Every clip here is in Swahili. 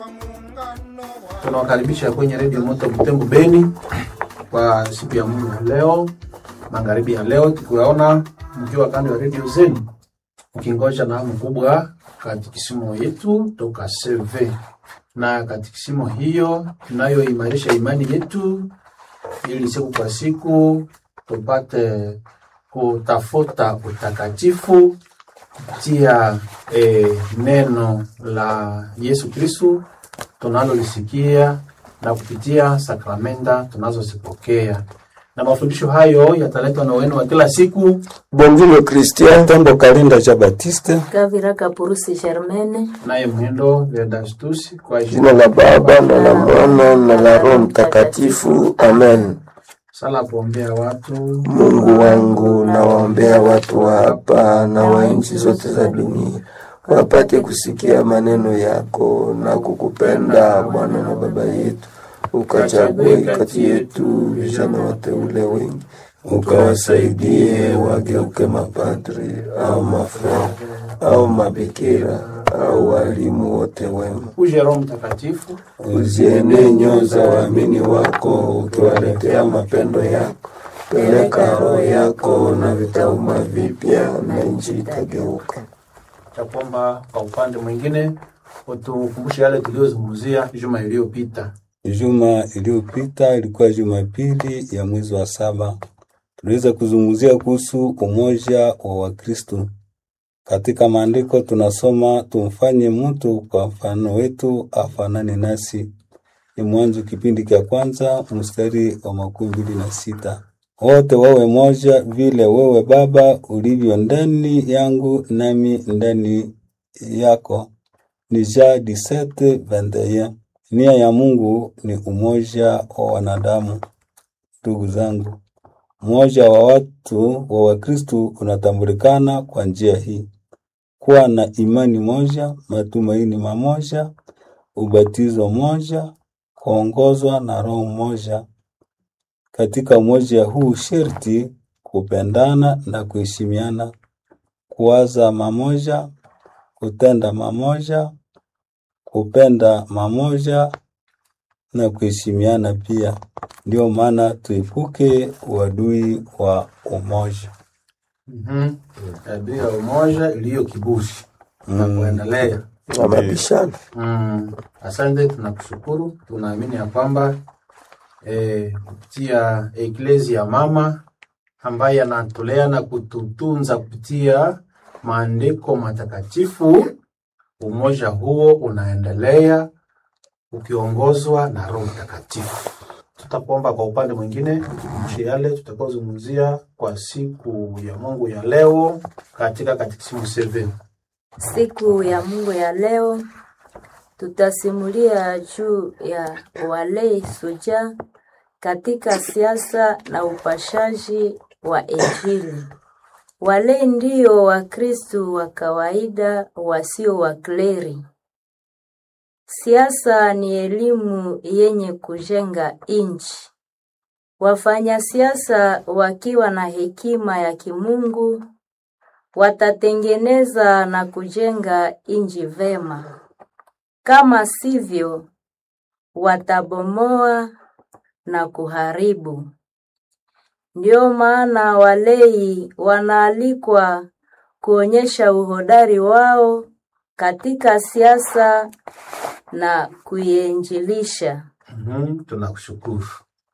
Tunawakaribisha kwenye redio Moto Butembo Beni kwa siku ya Mungu ya leo, magharibi ya leo, tukiwaona mkiwa kando ya redio zenu mkingoja na hamu kubwa katikisimo yetu toka CV, na katikisimo hiyo tunayoimarisha imani yetu ili siku kwa siku tupate kutafuta utakatifu kupitia eh, neno la Yesu Kristu tunalolisikia na kupitia sakramenta tunazozipokea, na mafundisho hayo yataletwa na wenu wa kila siku Bonville Christian Tambo Kalinda cha Batiste, Kavira Kapurusi Germaine, naye Mwendo Vedastus kwa jina la Baba na la Mwana na la Roho Mtakatifu, amen. sala kuombea watu Mungu wangu, nawaombea watu wa hapa na wa nchi zote za dunia wapate kusikia maneno yako na kukupenda Bwana na Baba yetu, ukachague kati yetu vijana wateule wengi, ukawasaidie wageuke mapadri au mafra au mabikira au walimu wote wema. uje Roho Mtakatifu Uzienee nyoyo za waamini wako, ukiwaletea mapendo yako. Peleka roho yako na vitauma vipya, na nchi itageuka. cha kwamba kwa upande mwingine utukumbushe yale tuliyozungumzia juma iliyopita. Juma iliyopita ilikuwa Jumapili ya mwezi wa saba. Tuliweza kuzungumzia kuhusu umoja wa Wakristo. Katika maandiko tunasoma tumfanye mtu kwa mfano wetu afanane nasi. Ni Mwanzo kipindi cha kwanza mstari wa makumi mbili na sita. Wote wawe moja vile wewe Baba ulivyo ndani yangu nami ndani yako. Ni Jean 17:21. Nia ya Mungu ni umoja wa wanadamu. Ndugu zangu, umoja wa watu wa Wakristo unatambulikana kwa njia hii: kuwa na imani moja, matumaini mamoja, ubatizo moja, kuongozwa na Roho mmoja. Katika umoja huu sherti kupendana na kuheshimiana, kuwaza mamoja, kutenda mamoja, kupenda mamoja na kuheshimiana pia. Ndio maana tuepuke uadui wa umoja. Mhm. Tabia ya umoja iliyo kiburi na kuendelea. Na mabishano Mm. Asante, tunakushukuru. Tunaamini ya kwamba eh, kupitia eklezia mama ambaye anatulea na kututunza kupitia maandiko matakatifu, umoja huo unaendelea ukiongozwa na Roho Mtakatifu. Tutakuomba kwa upande mwingine tukumbushe yale tutakaozungumzia kwa siku ya Mungu ya leo katika katekisimu 7. siku ya Mungu ya leo tutasimulia juu ya walei suja katika siasa na upashaji wa Injili. Walei ndio Wakristu wa kawaida wasio wakleri. Siasa ni elimu yenye kujenga nchi. Wafanya siasa wakiwa na hekima ya kimungu watatengeneza na kujenga nchi vema. Kama sivyo, watabomoa na kuharibu. Ndio maana walei wanaalikwa kuonyesha uhodari wao katika siasa na kuienjilisha. Mhm, tunakushukuru.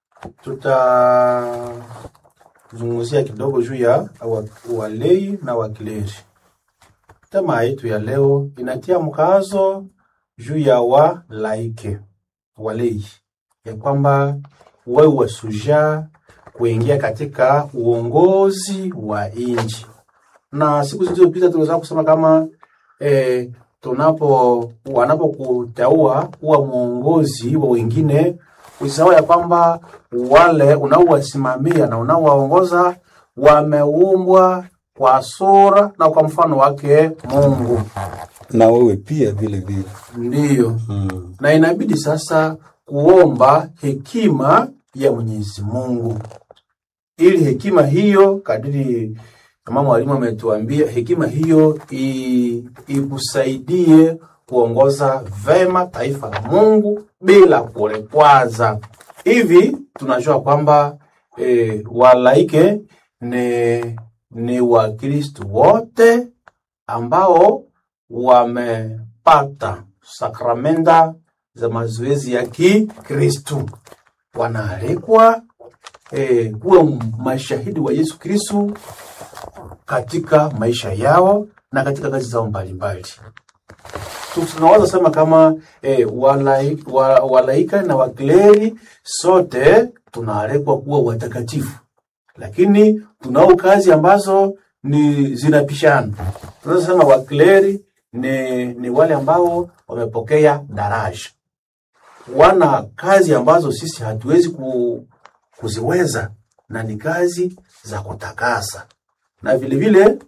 Tutazungumzia kidogo juu ya wa- walei na wakleri. Tema yetu ya leo inatia mkazo juu ya walaike, walei, ya kwamba wawe wasuja kuingia katika uongozi wa nchi, na siku zilizopita tuliweza kusema kama eh, tunapo wanapokutaua kuwa mwongozi wa wengine, usisahau ya kwamba wale unaowasimamia na unaowaongoza wameumbwa kwa sura na kwa mfano wake Mungu. Na wewe pia vile vile. Ndiyo, Mm. na inabidi sasa kuomba hekima ya Mwenyezi Mungu, ili hekima hiyo kadiri kama mwalimu ametuambia, hekima hiyo i- ikusaidie kuongoza vema taifa la Mungu bila kulepwaza. Hivi tunajua kwamba e, walaike ni, ni Wakristo wote ambao wamepata sakramenta za mazoezi ya Kikristu, wanaalikwa e, kuwa mashahidi wa Yesu Kristu katika maisha yao na katika kazi zao mbalimbali. Tu- Tunaweza sema kama e, walai, wa, walaika na wakleri sote tunaalikwa kuwa watakatifu, lakini tunao kazi ambazo ni zinapishana. Tunaweza sema wakleri ni, ni wale ambao wamepokea daraja, wana kazi ambazo sisi hatuwezi ku, kuziweza na ni kazi za kutakasa, na vile vile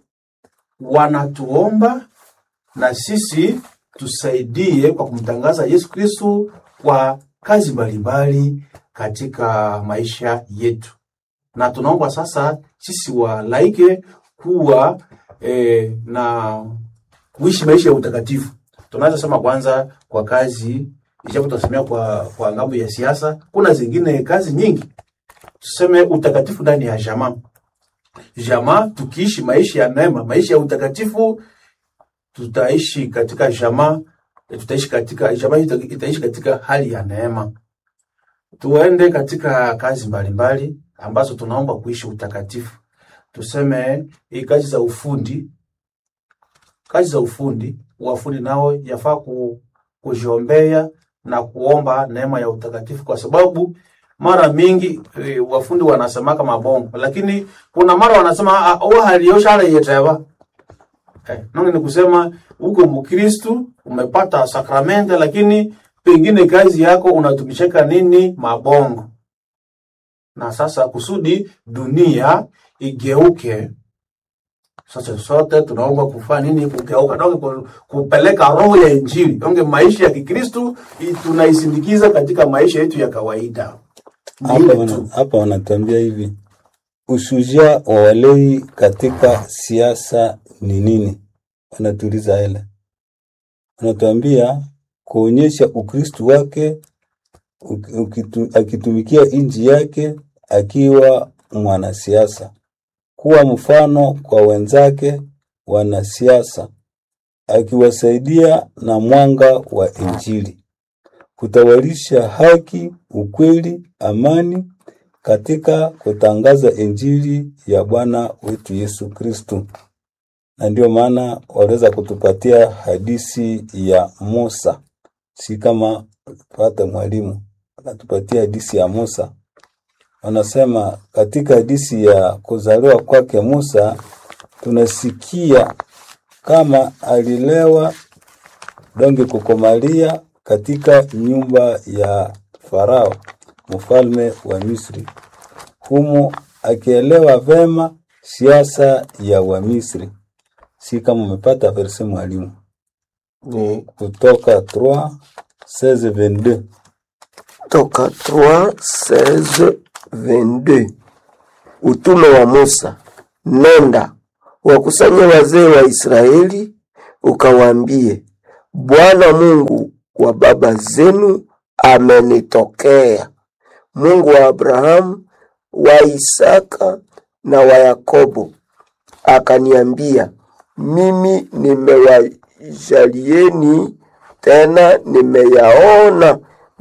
wanatuomba na sisi tusaidie kwa kumtangaza Yesu Kristo kwa kazi mbalimbali katika maisha yetu, na tunaomba sasa sisi walaike kuwa eh, na kuishi maisha ya utakatifu. Tunaweza sema kwanza kwa kazi, ijapo tunasemea kwa, kwa ngambo ya siasa, kuna zingine kazi nyingi tuseme utakatifu ndani ya jamaa. Jamaa tukiishi maisha ya neema, maisha ya utakatifu, tutaishi katika jamaa, tutaishi katika jamaa, ita- itaishi katika hali ya neema. Tuende katika kazi mbalimbali ambazo tunaomba kuishi utakatifu. Tuseme hii kazi za ufundi, kazi za ufundi, wafundi nao yafaa ku, kujiombea na kuomba neema ya utakatifu, kwa sababu mara mingi e, wafundi wanasemaka mabongo, lakini kuna mara wanasema wa haliosha yeteva eh, nonge ni kusema uko Mkristu umepata sakramenta, lakini pengine kazi yako unatumishaka nini mabongo, na sasa kusudi dunia igeuke sasa sote tunaomba kufanya nini? Kugeuka, donge ku- kupeleka roho ya Injili, donge maisha ya Kikristu i- tunaisindikiza katika maisha yetu ya kawaida. Ni Hapa ile wana- tu. hapa wanatuambia hivi, ushujaa wa walei katika siasa ni nini? Wanatuuliza hele, wanatuambia kuonyesha Ukristu wake uki- ukitu- akitumikia nchi yake akiwa mwanasiasa, kuwa mfano kwa wenzake wanasiasa, akiwasaidia na mwanga wa Injili kutawalisha haki, ukweli, amani katika kutangaza injili ya Bwana wetu Yesu Kristu. Na ndio maana waliweza kutupatia hadisi ya Musa, si kama pata mwalimu anatupatia hadisi ya Musa. Wanasema katika hadisi ya kuzaliwa kwake Musa tunasikia kama alilewa donge kukomalia katika nyumba ya Farao mfalme wa Misri, humo akielewa vema siasa ya Wamisri. Si kama umepata verse mwalimu, ni kutoka 3 16 22 toka 3 16 22 utume wa Musa, nenda wakusanye wazee wa Israeli, ukawaambie, Bwana Mungu wa baba zenu amenitokea, Mungu wa Abrahamu, wa Isaka na wa Yakobo, akaniambia, mimi nimewajalieni tena nimeyaona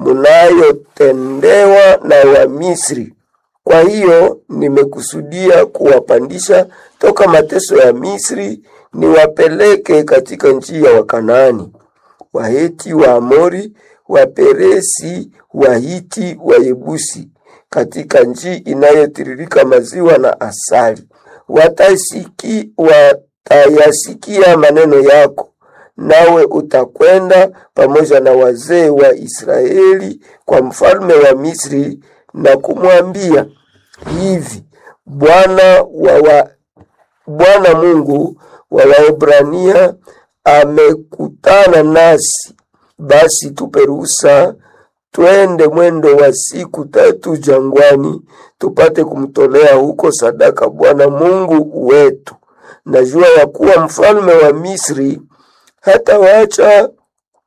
mnayotendewa na Wamisri. Kwa hiyo nimekusudia kuwapandisha toka mateso ya Misri, niwapeleke katika nchi ya Wakanaani, Waheti, Waamori, Waperesi, Wahiti, Wayebusi, katika nchi inayotiririka maziwa na asali. Watasiki, watayasikia maneno yako, nawe utakwenda pamoja na wazee wa Israeli kwa mfalme wa Misri na kumwambia hivi, Bwana wa wa Bwana Mungu wa Waebrania amekutana nasi, basi tupe ruhusa twende mwendo wa siku tatu jangwani, tupate kumtolea huko sadaka Bwana Mungu wetu. Najua ya kuwa mfalme wa Misri hata waacha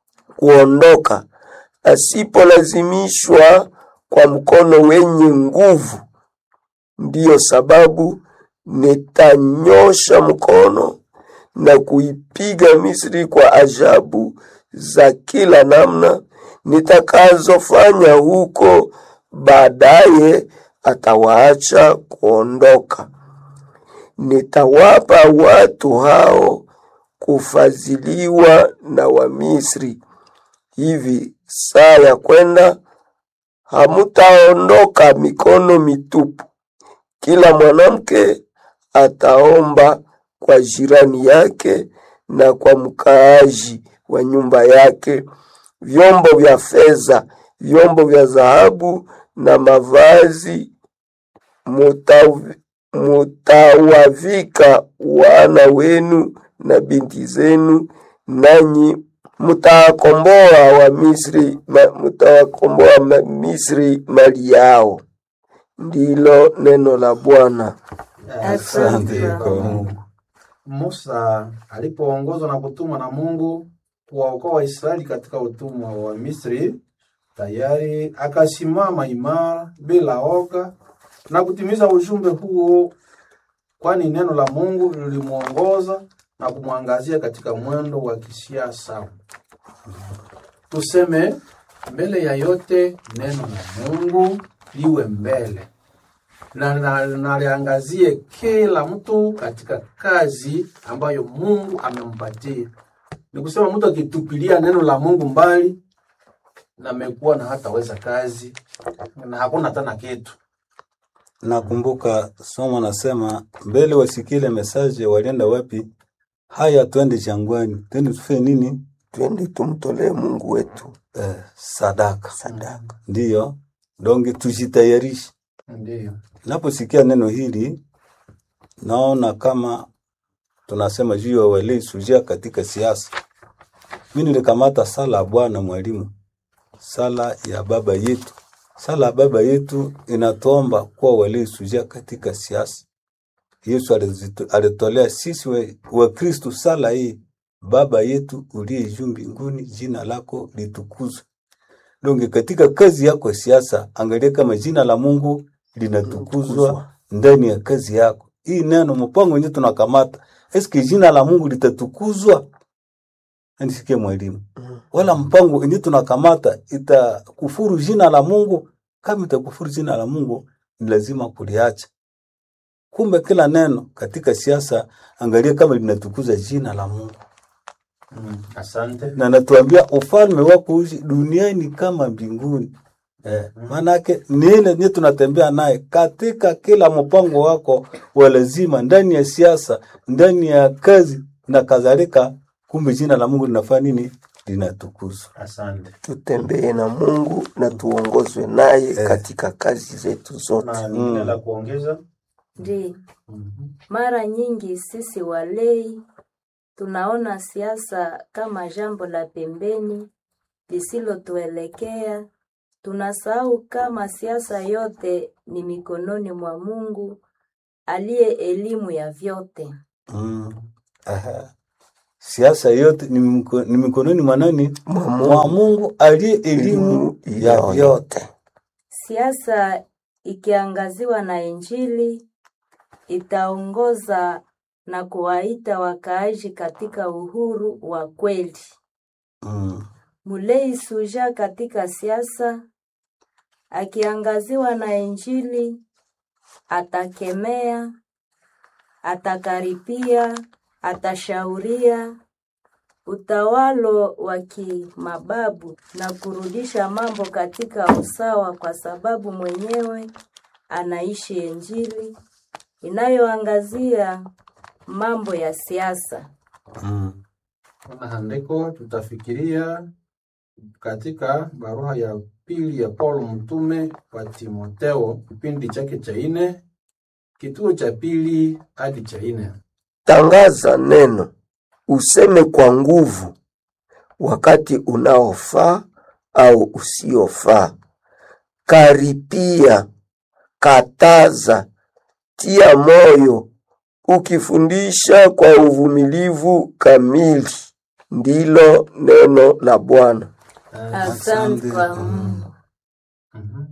kuondoka asipolazimishwa kwa mkono wenye nguvu. Ndiyo sababu nitanyosha mkono na kuipiga Misri kwa ajabu za kila namna nitakazofanya huko. Baadaye atawaacha kuondoka. Nitawapa watu hao kufadhiliwa na Wamisri. Hivi saa ya kwenda hamutaondoka mikono mitupu. Kila mwanamke ataomba kwa jirani yake na kwa mkaaji wa nyumba yake vyombo vya fedha, vyombo vya dhahabu na mavazi. Muta- Mutawavika wana wenu na binti zenu, nanyi mutawakomboa wa Misri, ma- mutawakomboa ma- Misri mali yao. Ndilo neno la Bwana. Asante kwa Mungu. Musa alipoongozwa na kutumwa na Mungu kuwaokoa Waisraeli katika utumwa wa Misri, tayari akasimama imara bila oga na kutimiza ujumbe huo, kwani neno la Mungu lilimwongoza na kumwangazia katika mwendo wa kisiasa. Tuseme mbele ya yote, neno la Mungu liwe mbele na na- na liangazie kila mtu katika kazi ambayo Mungu amempatia. Ni kusema mtu akitupilia neno la Mungu mbali, na amekuwa na hataweza kazi na hakuna tena kitu. Nakumbuka somo nasema mbele wasikile mesaje, walienda wapi? Haya, twende jangwani, twende tufanye nini? Twende tumtolee Mungu wetu Eh, sadaka. sadaka. Ndiyo, donge tujitayarishe. Ndiyo, Naposikia neno hili, naona kama tunasema juu ya walei sujia katika siasa. Mimi nilikamata sala ya Bwana mwalimu, sala ya baba yetu. Sala ya baba yetu inatuomba kuwa walei sujia katika siasa. Yesu alizito- alitolea sisi wa- Wakristo sala hii, Baba yetu uliye juu mbinguni, jina lako litukuzwe. Donge katika kazi yako ya siasa, angalia kama jina la Mungu linatukuzwa ndani ya kazi yako. Hii neno mpango wenyewe tunakamata, eske jina la Mungu litatukuzwa? Nisikie mwalimu, wala mpango wenyewe tunakamata itakufuru jina la Mungu? Kama itakufuru jina la Mungu, ni lazima kuliacha. Kumbe kila neno katika siasa, angalia kama linatukuza jina la Mungu mm, asante. na natuambia ufalme wako uishi duniani kama mbinguni. Eh, maanake ni ile nye tunatembea naye katika kila mpango wako wa lazima, ndani ya siasa, ndani ya kazi na kadhalika. Kumbe jina la Mungu linafanya nini? Linatukuzwa. Asante. Tutembee na Mungu na tuongozwe naye katika kazi zetu zote. Na ningine la kuongeza Ndi, Mhm. mara nyingi sisi walei tunaona siasa kama jambo la pembeni lisilotuelekea. Tunasahau kama siasa yote ni mikononi mwa Mungu aliye elimu ya vyote. Mm. Aha. Siasa yote ni, miko, ni mikononi mwa nani? Mwa Mwa Mungu aliye elimu ya vyote. yote. Siasa ikiangaziwa na Injili itaongoza na kuwaita wakaaji katika uhuru wa kweli. Mm. Mulei Suja katika siasa akiangaziwa na Injili atakemea, atakaripia, atashauria utawalo wa kimababu na kurudisha mambo katika usawa, kwa sababu mwenyewe anaishi Injili inayoangazia mambo ya siasa. Mm. Kuna andiko tutafikiria katika barua ya pili ya Paulo mtume kwa Timotheo, kipindi chake cha nne, kituo cha pili hadi cha nne. Tangaza neno, useme kwa nguvu, wakati unaofaa au usiofaa. Karipia, kataza, tia moyo, ukifundisha kwa uvumilivu kamili. Ndilo neno la Bwana. Asante kwa Mungu. Mhm.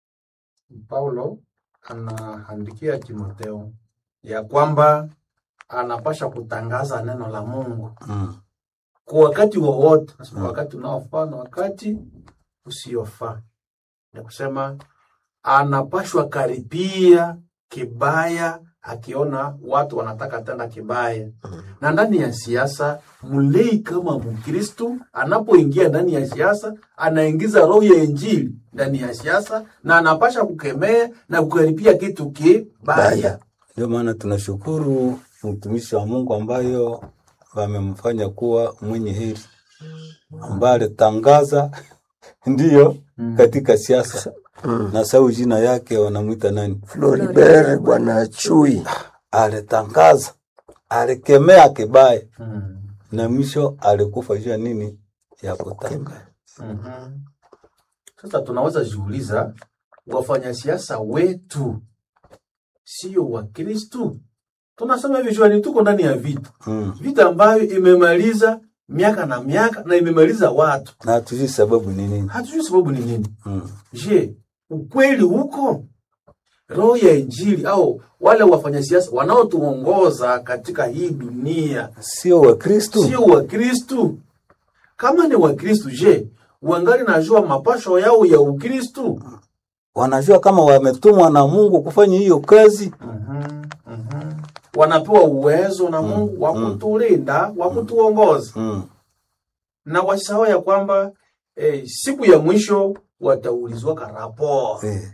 Paulo anaandikia Timotheo ya kwamba anapasha kutangaza neno la Mungu Mm. kwa wakati wowote, Nasema Mm. wakati unaofaa na wakati usiofaa. Ni kusema anapashwa karibia kibaya akiona watu wanataka tenda kibaya. Na ndani ya siasa, mlei kama Mkristu anapoingia ndani ya siasa, anaingiza roho ya Injili ndani ya siasa na anapasha kukemea na kukaribia kitu kibaya. Baya. Ndio maana tunashukuru mtumishi wa Mungu ambayo wamemfanya kuwa mwenye heri, ambaye alitangaza ndiyo Mm. katika siasa Mm. na sau jina yake wanamwita nani? Floribert Bwana Chui. Alitangaza, alikemea kibaya Mm. na mwisho alikufa juu ya nini? Ya kutangaza. Mhm. Sasa tunaweza jiuliza, wafanyasiasa wetu sio Wakristu? Tunasema hivi juani, tuko ndani ya vita, Mm. vita ambayo imemaliza miaka na miaka na imemaliza watu, Na hatujui sababu ni nini. hatujui sababu ni nini. Mm. Je, ukweli huko? Roho ya Injili au wale wafanyasiasa wanaotuongoza katika hii dunia Sio Wakristu. sio Wakristu? Kama ni Wakristu, je, wangali najua mapasho yao ya Ukristu? wanajua kama wametumwa na Mungu kufanya hiyo kazi. Mhm, mhm. Wanapewa uwezo na Mungu wa mm. kutulinda, wa kutuongoza, Mm. na wasahau ya kwamba eh, siku ya mwisho wataulizwa karapo Eh.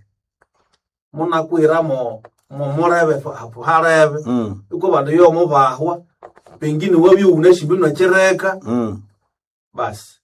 munakwiramo mumureve hapo hareve Mm. uko vandu yomo vahwa pengine wavi unashimbi unachereka Mm. basi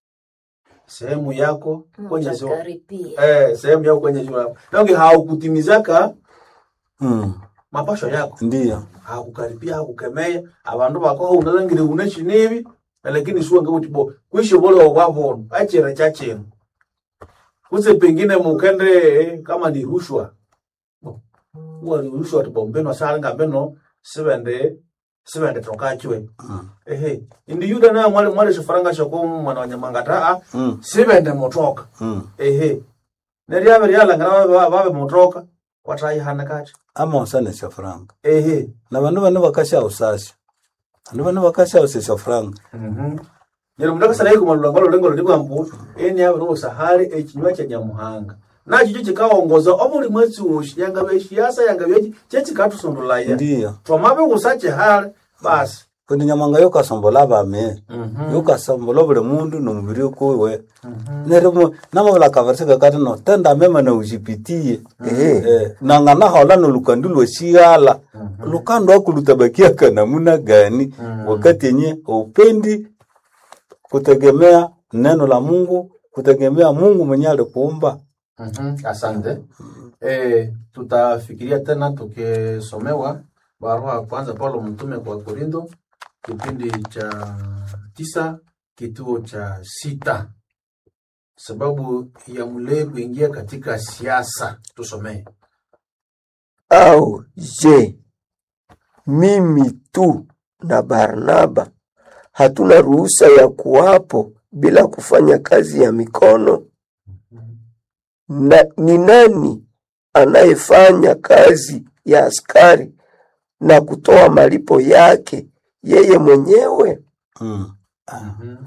sehemu yako kwenye ziwa Mtakaribia. eh, sehemu yako kwenye ziwa nange haukutimizaka Mm. mapasho yako Ndiyo. hakukaribia hakukemea abandu bako unalangire uneshi nibi lakini suwa ngabuti bo kwisho bole wavona achira chachino kuse pengine mukende eh, kama ni rushwa Bo, uwa ni rushwa tibombenwa salanga beno sibende sibende tokachwe Mm. ehe indi yuda na mwale mwale shifaranga shoko mwana wa nyamangata a Mm. sibende motoka Mm. ehe neryabe ryalangana babe babe motoka kwatayihana kati Ama usanesha franga. ehe Na bandu bane bakasha usasha. Bandu bane bakasha usesha franga. Nyero mudaka sana yuko malulanga lulengo luliko ambu eni abo no sahari ekinywa kya nyamuhanga nacho cyo kikaongoza obuli mwezi woshi yanga beshiasa yanga byeji chechi katusondolaya Ndiyo. twamabe gusache hali basi Kundi nyamanga yokasombola bame. Mhm. Yokasombola buli mundu nomubiri kuwe. Nerimo namabula kaversika kati no tenda mema na ujipitie. Eh. Eh, nangana hola no lukandi lweshigala. Lukando akulutabakia kana muna gani wakati yenye upendi kutegemea neno la Mungu, kutegemea Mungu mwenye alikuumba. Mhm, asante eh, tutafikiria tena tukisomewa barua ya kwanza Paulo mtume kwa Korinto kipindi cha tisa kituo cha sita sababu ya mlee kuingia katika siasa tusomee Au je, mimi tu na Barnaba hatuna ruhusa ya kuwapo bila kufanya kazi ya mikono? Na ni nani anayefanya kazi ya askari na kutoa malipo yake yeye mwenyewe? Mm. Mhm.